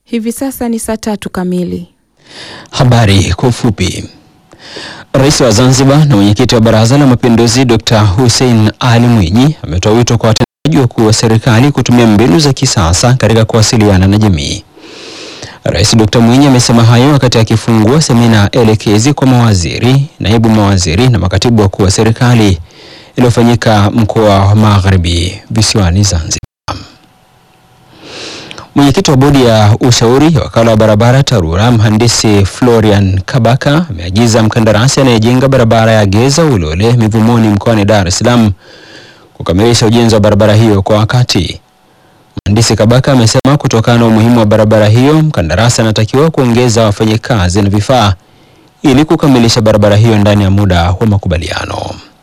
Hivi sasa ni saa tatu kamili. Habari kwa ufupi. Rais wa Zanzibar na mwenyekiti wa Baraza la Mapinduzi Dr. Hussein Ali Mwinyi ametoa wito kwa watendaji wakuu wa serikali kutumia mbinu za kisasa katika kuwasiliana na jamii. Rais Dr. Mwinyi amesema hayo wakati akifungua semina elekezi kwa mawaziri, naibu mawaziri na makatibu wakuu wa serikali iliyofanyika mkoa wa Magharibi visiwani Zanzibar. Mwenyekiti wa bodi ya ushauri ya wakala wa barabara TARURA mhandisi Florian Kabaka ameagiza mkandarasi anayejenga barabara ya Geza Ulole Mivumoni mkoani Dar es Salaam kukamilisha ujenzi wa barabara hiyo kwa wakati. Mhandisi Kabaka amesema kutokana na umuhimu wa barabara hiyo, mkandarasi anatakiwa kuongeza wafanyakazi na vifaa ili kukamilisha barabara hiyo ndani ya muda wa makubaliano.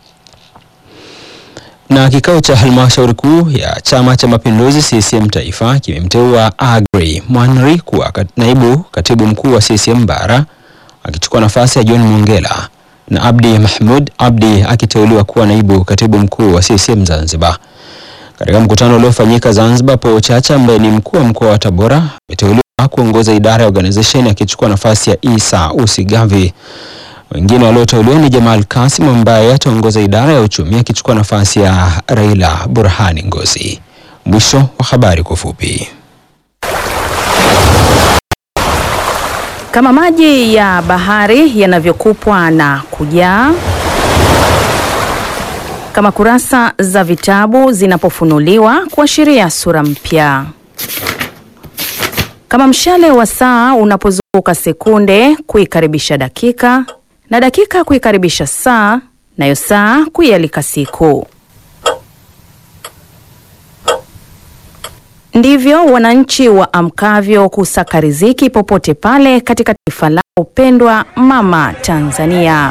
Na kikao cha halmashauri kuu ya Chama cha Mapinduzi CCM Taifa kimemteua Aggrey Mwanri kuwa kat- naibu katibu mkuu wa CCM Bara akichukua nafasi ya John Mongela na Abdi Mahmud Abdi akiteuliwa kuwa naibu katibu mkuu wa CCM Zanzibar. Katika mkutano uliofanyika Zanzibar, Paul Chacha ambaye ni mkuu wa mkoa wa Tabora ameteuliwa kuongoza idara ya organization akichukua nafasi ya Isa Usigavi. Wengine walioteuliwa ni Jamal Kasim ambaye ataongoza idara ya uchumi akichukua nafasi ya Raila Burhani Ngozi. Mwisho wa habari kwa ufupi. Kama maji ya bahari yanavyokupwa na kujaa, kama kurasa za vitabu zinapofunuliwa kuashiria sura mpya, kama mshale wa saa unapozunguka sekunde kuikaribisha dakika na dakika kuikaribisha saa, nayo saa kuialika siku. Ndivyo wananchi waamkavyo kusaka riziki popote pale katika taifa lao pendwa mama Tanzania.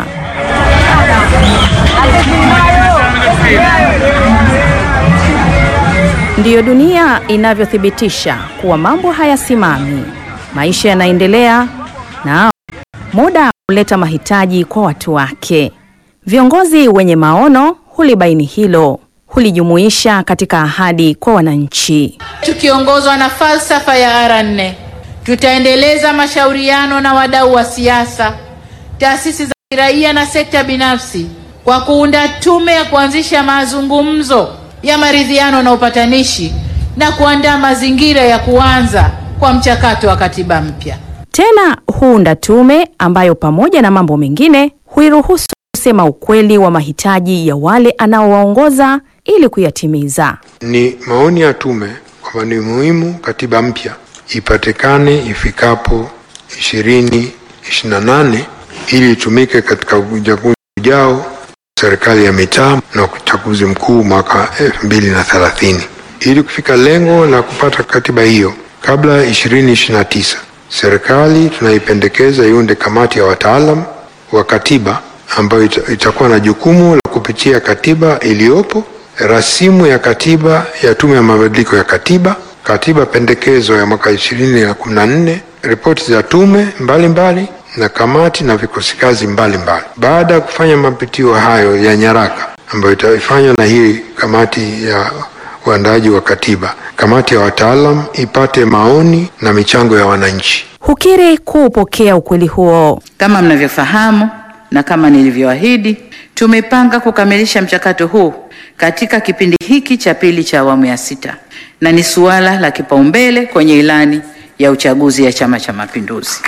Ndiyo dunia inavyothibitisha kuwa mambo hayasimami, maisha yanaendelea na muda huleta mahitaji kwa watu wake. Viongozi wenye maono hulibaini hilo, hulijumuisha katika ahadi kwa wananchi. Tukiongozwa na falsafa ya R nne, tutaendeleza mashauriano na wadau wa siasa, taasisi za kiraia na sekta binafsi kwa kuunda tume ya kuanzisha mazungumzo ya maridhiano na upatanishi na kuandaa mazingira ya kuanza kwa mchakato wa katiba mpya. Tena huunda tume ambayo pamoja na mambo mengine huiruhusu kusema ukweli wa mahitaji ya wale anaowaongoza ili kuyatimiza. Ni maoni ya tume kwamba ni muhimu katiba mpya ipatikane ifikapo ishirini ishirini na nane ili itumike katika uchaguzi ujao, serikali ya mitaa na uchaguzi mkuu mwaka elfu mbili na thelathini. Ili kufika lengo la kupata katiba hiyo kabla ya ishirini ishirini na tisa, serikali tunaipendekeza iunde kamati ya wataalam wa katiba ambayo ita- itakuwa na jukumu la kupitia katiba iliyopo, rasimu ya katiba ya Tume ya Mabadiliko ya Katiba, katiba pendekezo ya mwaka ishirini na kumi na nne, ripoti za tume mbalimbali mbali, na kamati na vikosi kazi mbalimbali. Baada ya kufanya mapitio hayo ya nyaraka ambayo itafanywa na hii kamati ya uandaaji wa katiba, kamati ya wataalam ipate maoni na michango ya wananchi. Hukiri kuupokea ukweli huo. Kama mnavyofahamu na kama nilivyoahidi, tumepanga kukamilisha mchakato huu katika kipindi hiki cha pili cha awamu ya sita, na ni suala la kipaumbele kwenye ilani ya uchaguzi ya Chama cha Mapinduzi.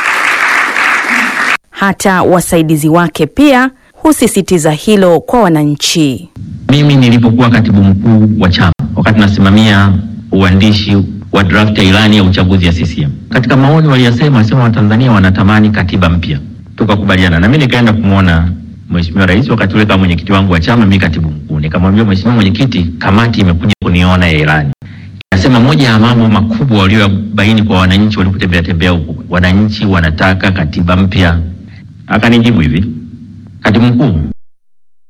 Hata wasaidizi wake pia husisitiza hilo kwa wananchi. Mimi nilipokuwa katibu mkuu wa chama wakati nasimamia uandishi wa draft ya ilani ya uchaguzi ya CCM, katika maoni waliyasema, walisema Watanzania wanatamani katiba mpya, tukakubaliana na mimi nikaenda kumwona Mheshimiwa Rais wakati ule kama mwenyekiti wangu wa chama, mimi katibu mkuu, nikamwambia Mheshimiwa Mwenyekiti, kamati imekuja kuniona ya ilani Nasema moja ya mambo makubwa waliobaini kwa wananchi walipotembea tembea huku, wananchi wanataka katiba mpya. Akanijibu hivi, katibu mkuu,